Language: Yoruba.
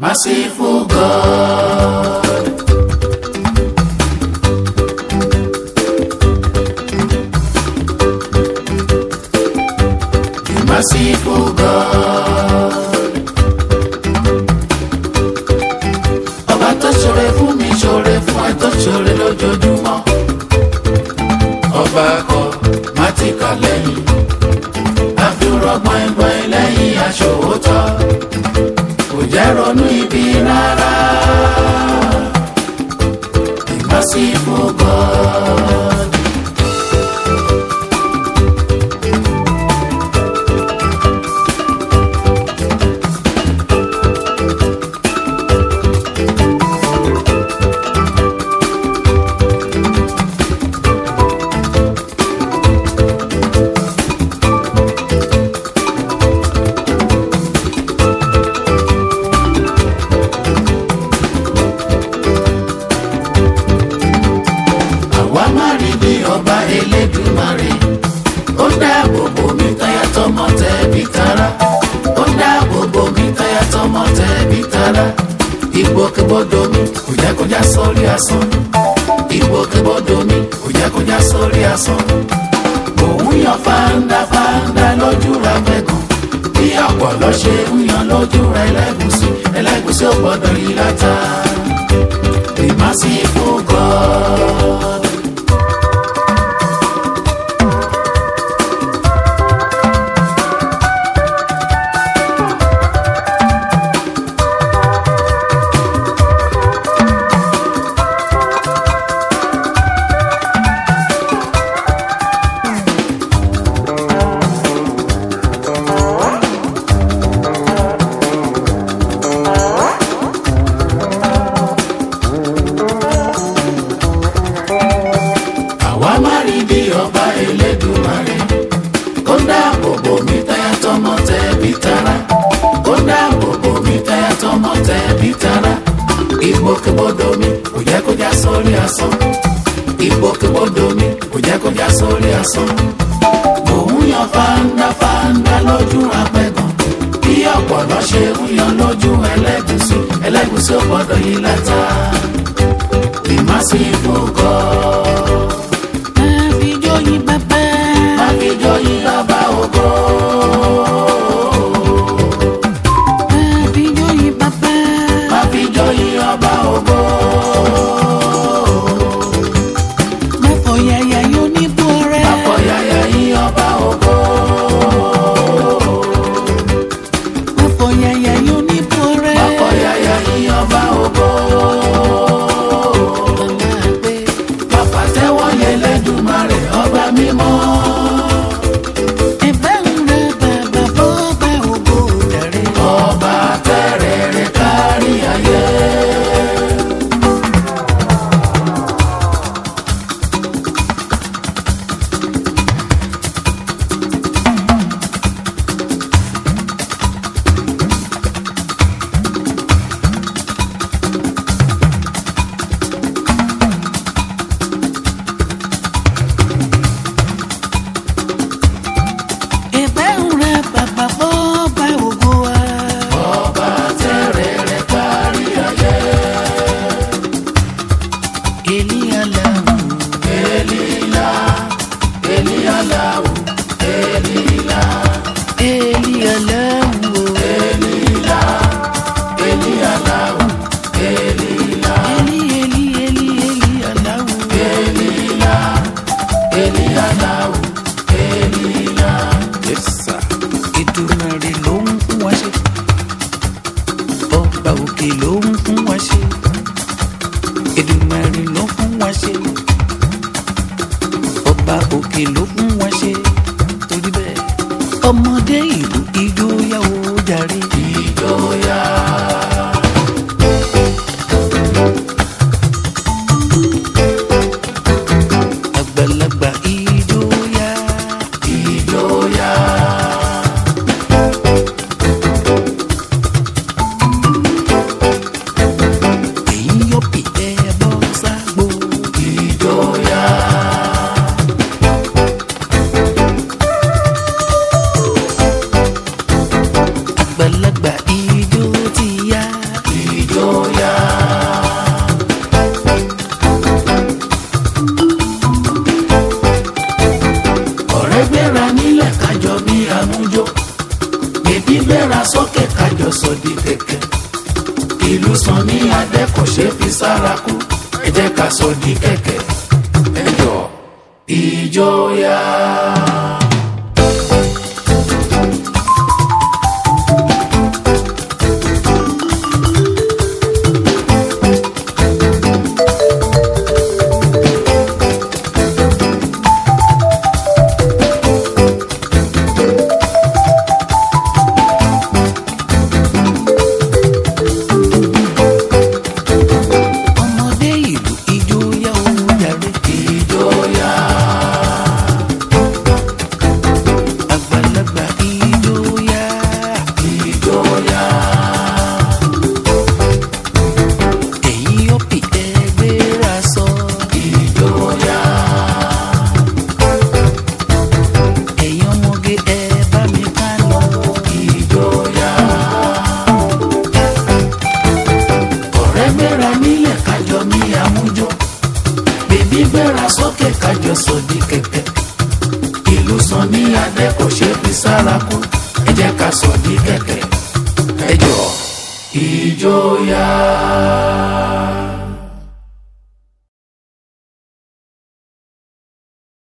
Merciful God. The merciful God. Ọba tó ṣoore fún mi ṣoore fún ẹ tó ṣoore lójoojúmọ́. Ọba kọ má ti kà lẹ́yìn. Àfihàn gbọ̀ngbọ̀n lẹ́yìn aṣòwòtọ́. Kò jẹ́ ronú ibi rárá. The merciful God. àwa má rí bí ọba elédùmarè ó dáàbò bò mí táyà tọmọ tẹbí tará ó dáàbò bò mí táyà tọmọ tẹbí tará ìgbòkègbodò mi kò jẹ́ kó já sórí asán ìgbòkègbodò mi kò jẹ́ kó já sórí asán òun yan fáńdá fáńdá lójú ra gbẹ̀gàn bí ọ̀pọ̀lọ́ ṣe ń yan lójú ra ẹlẹ́gùsí ẹlẹ́gùsí ò gbọ́dọ̀ yí látà the merciful God. àwa má rí bí ọba elédùmarè ó dáàbò bò mí táyà tọmọ tẹbí tará ó dáàbò bò mí táyà tọmọ tẹbí tará ìgbòkègbodò mi kò jẹ́ kó já sórí asán ìgbòkègbodò mi kò jẹ́ kó já sórí asán òun yan fáńdá fáńdá lójú apẹ̀gàn bí ọ̀pọ̀lọ́ ṣe ń yan lójú ẹlẹ́gùsí ẹlẹ́gùsí ò gbọ́dọ̀ yí látà the merciful God. Àfijóyin bàbá. Àfijóyin bàbá ògo. Àfijóyin bàbá. Àfijóyin ọba ògo. Mẹ́fọ̀ yàyà yóò ní bú ọrẹ́. Àfọ̀yàyà yín ọba ògo. Mẹ́fọ̀ yàyà yóò ní bú ọrẹ́. Àfọ̀yàyà yín ọba ògo. Aláàgbé. Bàbá tẹ́wọ́ yẹn lẹ́dùnmarè ọba mímọ́. Ẹ̀bẹ̀ ń rẹ bàbá bọ́ bá ògo dàrí. Ọba tẹ́rẹ̀ rẹ̀ kárí ayé. Ẹ̀bẹ̀ ń rẹ bàbá bọ́ bá ògo wa. Ọba tẹ́rẹ̀ rẹ̀ kárí ayé. Èlíyàláwù. Elila, Elialahu, Elila, Èlíyàláwù. Elila, Elialahu, Elila, Èlí èlí èlí Èlíyàláwù. Elila, Elialahu, Elila. Èdùmàrè ló ń fún wa ṣe. Ọba òkè ló ń fún wa ṣe. Èdùmàrè ló fún wa ṣe. Ọba òkè ló fún wa ṣe. Torí bẹ́ẹ̀, ọmọdé ìlú ijó yàwó jàre. Ìjọya, Àgbàlagbà ijó yá. ìjọya, Èyí yóò pè é bọ́ ságbó. ìjọya. kẹ̀kẹ́ ìlú sàn ní adé kò ṣe fi sára kú ẹ jẹ́ ká sọ di kẹ̀kẹ́ ẹ jọ ìjọya. ọmọdé ìlú ijó yá ó jàre. ìjọya. àgbàlagbà ijó yá. ìjọya. ẹ̀yin ọ̀pì ẹgbẹ́ra sọ. ìjọya. ẹ̀yin ọmọge ẹ bá mi ká lọ. ìjọya. ọ̀rẹ́ gbéra nílẹ̀ kájọ ní àmújọ bèbí gbéra sókè kájọ sòdì kẹ̀kẹ́ ìlú sàn ní adé kò ṣe fi sára kú ẹ jẹ́ ká sòdì kẹ̀kẹ́ ẹ jọ ìjọya.